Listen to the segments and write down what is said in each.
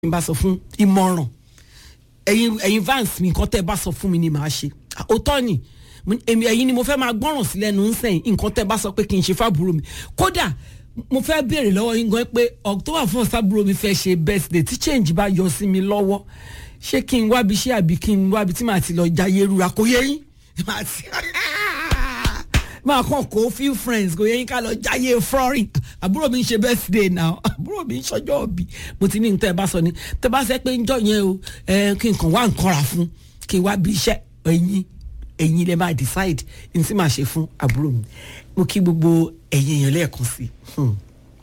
n bá sọ fún ìmọ̀ràn ẹ̀yin ẹ̀yin vans mi nǹkan tẹ́ ẹ bá sọ fún mi ni màá ṣe òótọ́ ni mo ní, èmi ẹ̀yin ni mo fẹ́ máa gbọ́ràn sí lẹ́nu ń sẹ́yìn nǹkan tẹ́ ẹ bá sọ pé kí n ṣe fábùrò mi kódà mo fẹ́ béèrè lọ́wọ́ yín gan pé october first fábùrò mi fẹ́ ṣe birthday tí change bá yọ sí mi lọ́wọ́ ṣé kí n wábi ṣé àbí kí n wábi tí màá ti lọ jayé rura kò yé yín màá ti máa kàn kó few friends kò yẹ yín ká lọ jáyé flooring àbúrò mi ń ṣe birthday now àbúrò mi ń ṣọjọ́ òbí mo ti ní ní tẹ́ ẹ bá sọ ni tẹ́ ẹ bá sẹ́ pé ń jọ yẹn o ẹ kí n kàn wá nǹkan rà fún kí n wá bí iṣẹ́ ẹ̀yin ẹ̀yin lè máa decide ní tí màá ṣe fún àbúrò mi mo kí gbogbo ẹ̀yin èèyàn lẹ́ẹ̀kan sí i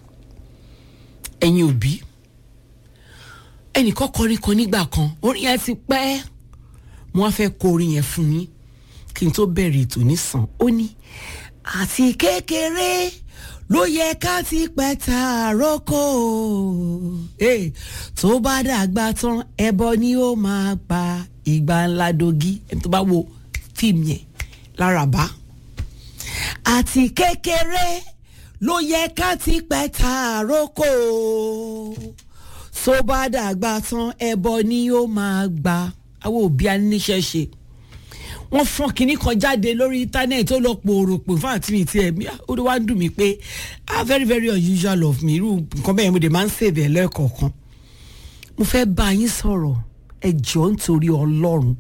ẹ̀yin òbí ẹnìkan kọrin kan nígbà kan orin yẹn ti pẹ́ mo wá fẹ́ kọ orin yẹn fún yín kí n tó bẹ̀rẹ̀ ètò nísàn ó ní àti kékeré ló yẹ ká ti pẹ́ ta àrókò Eh, tó bá dàgbà tán ẹbọ ni ó máa gba ìgbà ńlá dogi ẹni tó bá wo fíìmù yẹn lárabá àti kékeré ló yẹ ká ti pẹ́ ta àrókò tó bá dàgbà tán ẹbọ ni ó máa gba àwọn òbí aníṣẹ́ ṣe wọ́n fọ́n kinní kan jáde lórí íńtánẹ́ẹ̀tì ó lọ pòrò pò fún àti mi tiẹ̀ mi ó wá ń dùn mí pé ah very very unusual of me irú nǹkan bẹ́ẹ̀ mo dé máa ń sèbẹ̀ lẹ́ẹ̀kọ̀ọ̀kan mo fẹ́ bá yín sọ̀rọ̀ ẹ jọ̀ọ́ nítorí ọlọ́run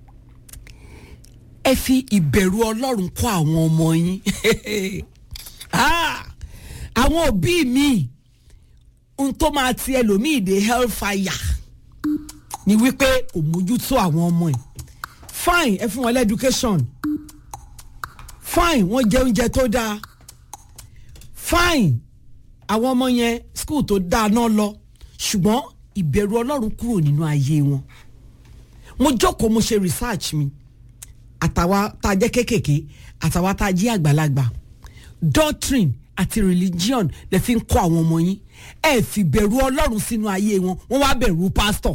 ẹ fi ìbẹ̀rù ọlọ́run kọ́ àwọn ọmọ yín Ah, àwọn òbí mi ohun tó máa ti ẹlòmíì dé hellfire ni wípé kò mójútó àwọn ọmọ ẹ̀ fine ẹ fún wọn lẹ́dúkéṣọ̀n fine wọ́n jẹ oúnjẹ tó dáa fine àwọn ọmọ yẹn skul tó dáa náà lọ ṣùgbọ́n ìbẹ̀rù ọlọ́run kúrò nínú ayé wọn mo jókòó mo ṣe research mi àtàwa tá a jẹ́ kéékèèké àtàwa tá a jẹ́ àgbàlagbà doctrine àti religion lè fi ń kọ́ àwọn ọmọ yín ẹ fi bẹ̀rù ọlọ́run sínú ayé wọn wọ́n wá bẹ̀rù pastor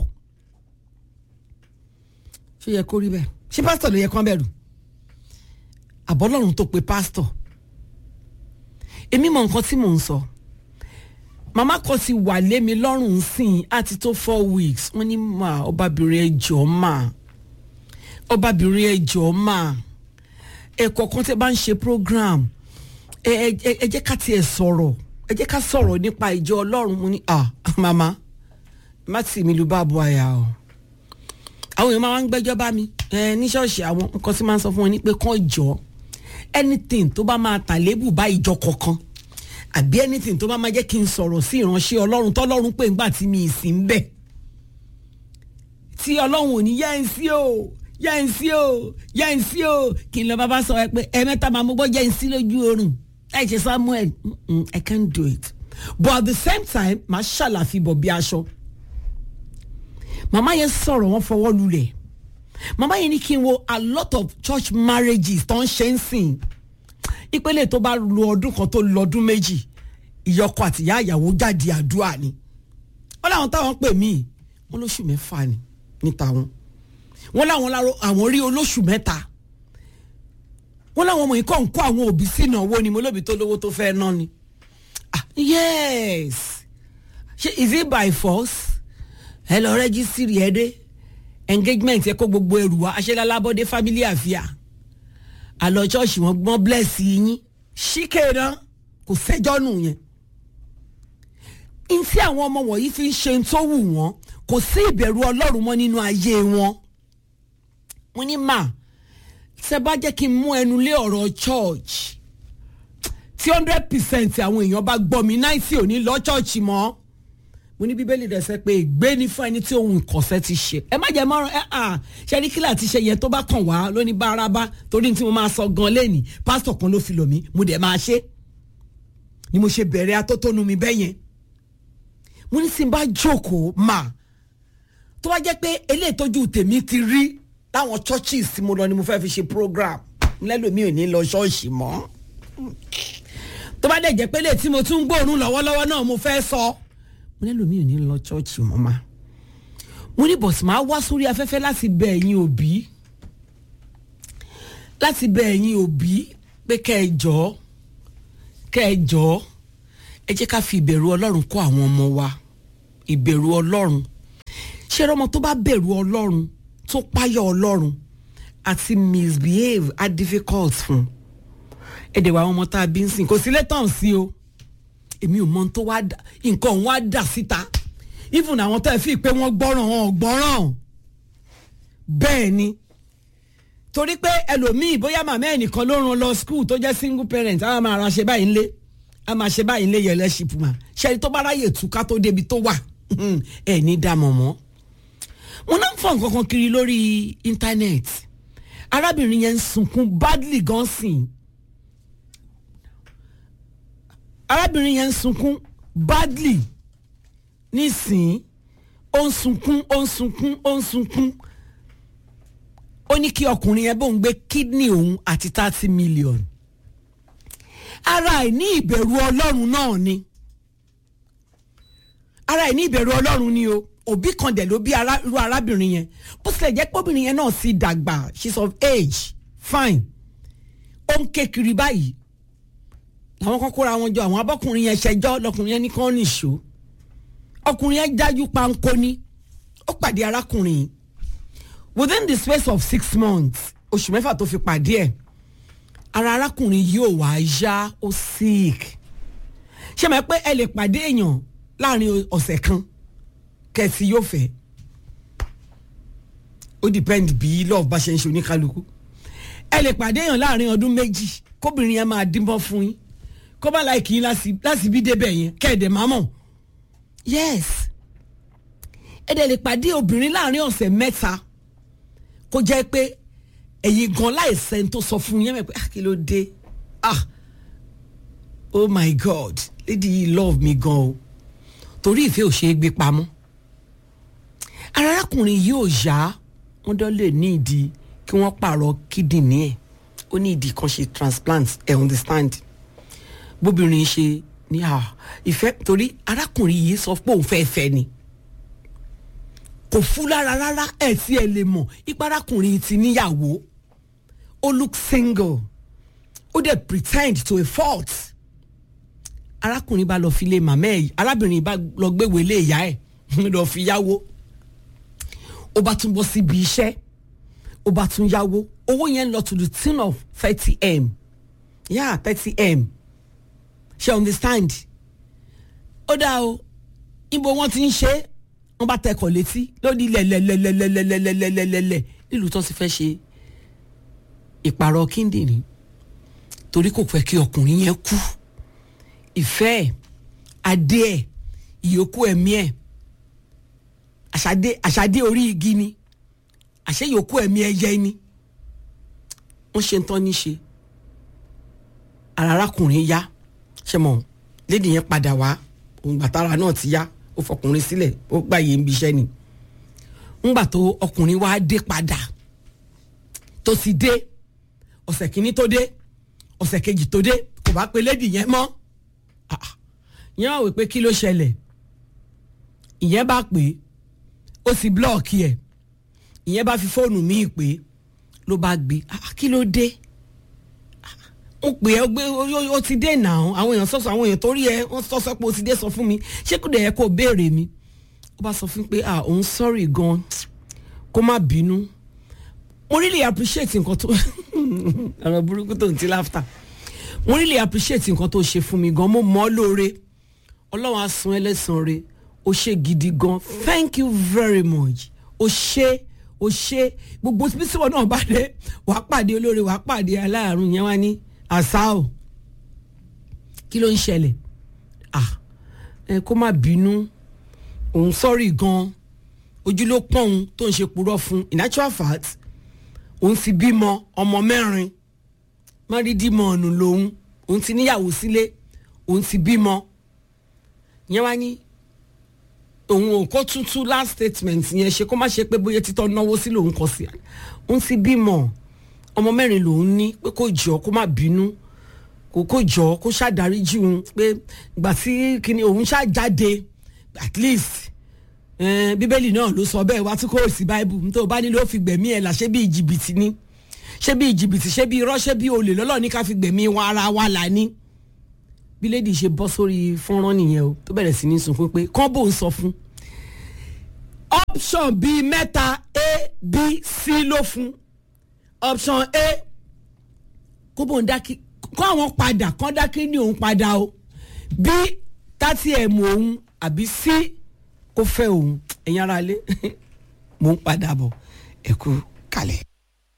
ṣé yẹ kó rí bẹ́ẹ̀ ṣé pásítọ̀ ló yẹ kán bẹ̀rù àbọ́lọ́run tó pe pásítọ̀ èmi mọ nǹkan tí mò ń sọ màmá kan ti wà lé mi lọ́rùn sìn àti tó four weeks wọ́n ní mà ọbabìnrin ẹjọ́ mà ọbabìnrin ẹjọ́ mà ẹ̀kọ́ kan tẹ́ bá ń ṣe program ẹ ẹ ẹ jẹ́ ká tiẹ̀ sọ̀rọ̀ ẹ jẹ́ ká sọ̀rọ̀ nípa ìjọ ọlọ́run mo ní à màmá má tì mí lu bá bu àyà o àwọn èèyàn máa ń gbẹ́jọ́ bá mi ẹ ní ṣọ́ọ̀ṣì àwọn nǹkan tí máa ń sọ fún wọn ni pé kàn jọ anything tó bá máa tà lébù bá ìjọ kọ̀ọ̀kan àbí anything tó bá máa jẹ́ kí n sọ̀rọ̀ sí ìránṣẹ́ ọlọ́run tọ́lọ́run pé ńgbà tí mi ì sí ń bẹ̀ tí ọlọ́run ò ní yá ẹ̀ sí o yá ẹ̀ sí o yá ẹ̀ sí o kí n lọ bá bá sọ ẹ pé ẹ mẹ́ta máa mú gbọ́ yá ẹ̀ sí lójú oorun láì ṣe Samuel mm-mm, I can't do it but at the same time màá ṣàlàfi bọ̀ bí aṣọ màmá yẹn sọ̀rọ̀ wọn fọwọ́ lulẹ̀ màmá yẹn ní kí n wo a lot of church marriages tó ń ṣe ń sìn ìpele tó bá lo ọdún kan tó lo ọdún méjì ìyọkọ àti ìyá ìyàwó jáde àdúrà ni wọn làwọn táwọn pè mí wọn lóṣù mẹ́fà ni níta wọn wọn làwọn láró àwọn rí olóṣù mẹ́ta wọn làwọn ọmọ yìí kọ́ ń kó àwọn òbí sínú owó ni mo lóbi tó lówó tó fẹ́ ná ni ah yes ṣe is it by force ẹ lọ rẹ́gísírì ẹ dé engagement ẹ kó gbogbo ẹrù wá aṣẹ́lálábọ́dé family àfíà àlọ́ ṣọ́ọ̀ṣì wọn gbọ́n bless yín ṣíkè náà kò sẹ́jọ́ nù yẹn n tí àwọn ọmọ wọ̀nyí fi ń ṣe ń tó wù wọ́n kò sí ìbẹ̀rù ọlọ́run mọ́ nínú ayé wọn mo ní mà ṣe bá jẹ́ kí n mú ẹnu lé ọ̀rọ̀ church tí hundred percent àwọn èèyàn bá gbọ́ mi náìsí ò ní lọ church mọ́ mo ní bíbélì rẹ̀ sẹ́ pé ègbé ni fún ẹni tí ohun ìkọ̀sẹ́ ti ṣe ẹ má jẹ́ mọ́rán ẹ à ṣe ní kílà ti ṣe yẹn tó bá kàn wá lónìí bárabá torí tí mo máa sọ gan lẹ́nìí pásítọ̀ kan ló fi lò mí mo dẹ̀ máa ṣe ni mo ṣe bẹ̀rẹ̀ atótónu mi bẹ́ẹ̀ yẹn mo ní tí n bá jókòó mà tó bá jẹ́ pé eléyìí tójú tèmi ti rí láwọn churches tí mo lọ ni mo fẹ́ fi ṣe program lẹ́lòmíì ò ní lọ ṣọ́ọ̀ṣì mọ́ tó bá dẹ̀ jẹ́ pé eléyìí tí mo tún gbóòórùn lọ́wọ́lọ́wọ́ náà mo fẹ́ sọ. So mo lẹ́nu mi ò ní lọ chọ́ọ̀chì mọ́ ma mo ní bọ̀sì máa wá sórí afẹ́fẹ́ láti bẹ ẹ̀yin òbí láti bẹ ẹ̀yin òbí pé kẹ́ ẹ jọ̀ọ́ kẹ́ ẹ jọ̀ọ́ ẹ jẹ́ ká fi ìbẹ̀rù ọlọ́run kọ́ àwọn ọmọ wa ìbẹ̀rù ọlọ́run ṣé ọmọ tó bá bẹ̀rù ọlọ́run tó páyọ̀ ọlọ́run àti misbehave are difficult fún ẹ̀dẹ̀ wa àwọn ọmọ tá a bí ń sìn kò sí létàn sí o èmi ò mọ ohun tó wá dà nǹkan òun wá dà síta even àwọn tó ẹ fi pé wọ́n gbọ́ràn wọn ò gbọ́ràn bẹ́ẹ̀ ni torí pé ẹlòmíì bóyá màmá ẹnìkan ló ràn lọ school tó jẹ́ single parent á máa ra ṣe báyìí ńlé á máa ṣe báyìí ńlé yẹlẹ́ṣip mà ṣẹ́ni tó bá ráyè túká tó débi tó wà ẹ̀ ní dààmú mọ́ wọn náà ń fọ nǹkan kan kiri lórí íńtánẹ́ẹ̀tì arábìnrin yẹn ń sunkún badly gan sìn arábìnrin yẹn ń sunkún badly nísìn ó ń sunkún ó ń sunkún ó ń sunkún ó ní kí ọkùnrin yẹn bóun gbé kídìní òun àti thirty million ara ẹ̀ ní ìbẹ̀rù ọlọ́run náà ni ara ẹ̀ ní ìbẹ̀rù ọlọ́run ni o òbí kan dẹ̀ ló bí irú arábìnrin yẹn bó tilẹ̀ jẹ́ pé obìnrin yẹn náà sì dàgbà she's of age fine ó ń ké kiri báyìí làwọn kan kóra wọn jọ àwọn abọ́kùnrin yẹn ṣẹjọ́ lọkùnrin yẹn ní kán nìṣó ọkùnrin yẹn dájú pánkó ní ó pàdé arákùnrin yìí within the space of six months oṣù mẹ́fà tó fi pàdé ẹ̀ ara arákùnrin yìí ò wá yá ó sick ṣé mọ̀ pé ẹ lè pàdé èèyàn láàrin ọ̀sẹ̀ kan kẹsì yóò fẹ́ ó depend bí love bá ṣe ń ṣe oníkálukú ẹ lè pàdé èèyàn láàrin ọdún méjì kóbìnrin yẹn máa dínbọn fún yín kó bá láì kí yín láti bí débẹ̀ yẹn kẹ́ẹ̀dẹ̀ máa mọ̀ yes ẹ dẹ̀ lè pàdé obìnrin láàrin ọ̀sẹ̀ mẹ́ta kó jẹ́ pé ẹ̀yin gan láìsẹ̀ tó sọ fún yẹn mẹ́ pé ah kí ló dé ah oh my god lady yìí love me gan o torí ìfẹ́ ò ṣe é gbé pamọ́ arákùnrin yìí ò yá wọ́n dán lè ní ìdí kí wọ́n pààrọ̀ kídìní ẹ̀ ó ní ìdí kan ṣe transplant ẹ̀ understand bóbìnrin ṣe ní à ìfẹ́ torí arákùnrin yìí sọ pé òun fẹ́ fẹ́ ni kò fún lára rárá ẹ̀ tí ẹ lè mọ̀ ipa arákùnrin ti níyàwó ó look single ó dẹ̀ pretend to a fault arákùnrin bá lọ fi lé màmá ẹ̀ arábìnrin bá lọ gbéwèé lé ìyá ẹ̀ lọ fi yáwó ó bá tún bọ́ síbi iṣẹ́ ó bá tún yáwó owó yẹn lọ to the tune of thirty m yeah thirty m ṣe understand ó dáa o ibo wọn ti ń ṣe wọn bá tẹkọ̀ létí lórí lẹ́lẹ́lẹ́lẹ́lẹ́lẹ́lẹ́lẹ́lẹ́ nílùú tó ti fẹ́ ṣe ìpààrọ̀ kíndìnrín torí kò fẹ́ kí ọkùnrin yẹn kú ìfẹ́ ẹ̀ adé ẹ̀ ìyókù ẹ̀mí ẹ̀ àṣàdé àṣàdé orí igi ni àṣẹ yòókù ẹ̀mí ẹyẹ ni wọ́n ṣe ń tán ní ṣe arákùnrin yá ṣe mọ̀ lédi yẹn padà wá òun gbàtàrà náà ti yá ó fọkùnrin sílẹ̀ ó gbàyè ń biṣẹ́ ni ńgbà tó ọkùnrin wá dé padà tó sì dé ọ̀sẹ̀ kìíní tó dé ọ̀sẹ̀ kejì tó dé kò bá pe lédi yẹn mọ́ yẹn wá wí pé kí ló ṣẹlẹ̀ ìyẹn bá pè é ó sì blọọkì ẹ̀ ìyẹn bá fi fóònù míì pé ló bá gbé kí ló dé ó pè é gbé ó ti dé nà án àwọn èèyàn sọ̀sọ̀ àwọn èèyàn tó rí ẹ wọ́n sọ́sọ́ pé ó ti dé sọ fún mi ṣé kò dẹ̀ yẹ kó béèrè mi ó bá sọ fún mi pé ah òun sorry gan kó má bínú mo really appreciate nǹkan tó ọ̀rọ̀ burúkú tó ń ti láfta mo really appreciate nǹkan tó ṣe fún mi gan mo mọ̀ ọ́ lóore ọlọ́run á san ẹlẹ́sàn re ó ṣe gidi gan thank you very much ó ṣe ó ṣe gbogbo bísíwọ̀ náà bá dé wàá pàdé olóore wàá pàdé aláàrùn yẹn wá ní àṣà o kí ló ń ṣẹlẹ̀ ah ẹ kó má bínú òun sọ́rí gan ojú ló pọ́n òun tó ń ṣe purọ́ fún in actual fact òun ti bímọ ọmọ mẹ́rin márídìmọ̀ ọ̀nù lòun òun ti níyàwó sílé òun ti bímọ yẹn wá ní òun ò kó tútú last statement yẹn ṣe kó má ṣe pé bóyá títọ́ náwó sí lòun kọ sí òun ti bímọ ọmọ mẹ́rin lòun ní pé kó jọ kó má bínú kó kó jọ kó ṣàdáríjì òun pé ìgbà tí kíni òun ṣàjáde at least eh, bíbélì náà ló sọ bẹ́ẹ̀ wá tí kò sí báíbù nítorí o bá nílò ó fi gbẹ̀mí ẹ̀ là ṣé bí jìbìtì ni ṣé bí jìbìtì ṣé bí irọ́ ṣé bí olè lọ́lọ́ ní ká fi gbẹ̀mí wa ara wa là ní bí lady ṣe bọ́ sórí fọ́nrán nìyẹn o tó bẹ̀rẹ̀ sí ní sunkún pé kán bò ń sọ fún option bíi mẹ́ta a b c ló fún option a kó bóun dá kí kó àwọn padà kán dá kí ní òun padà o b tátí ẹ̀ mọ òun àbí c kó fẹ́ òun ẹ̀yin ara lé mò ń padà bọ̀ ẹ̀kú kalẹ̀.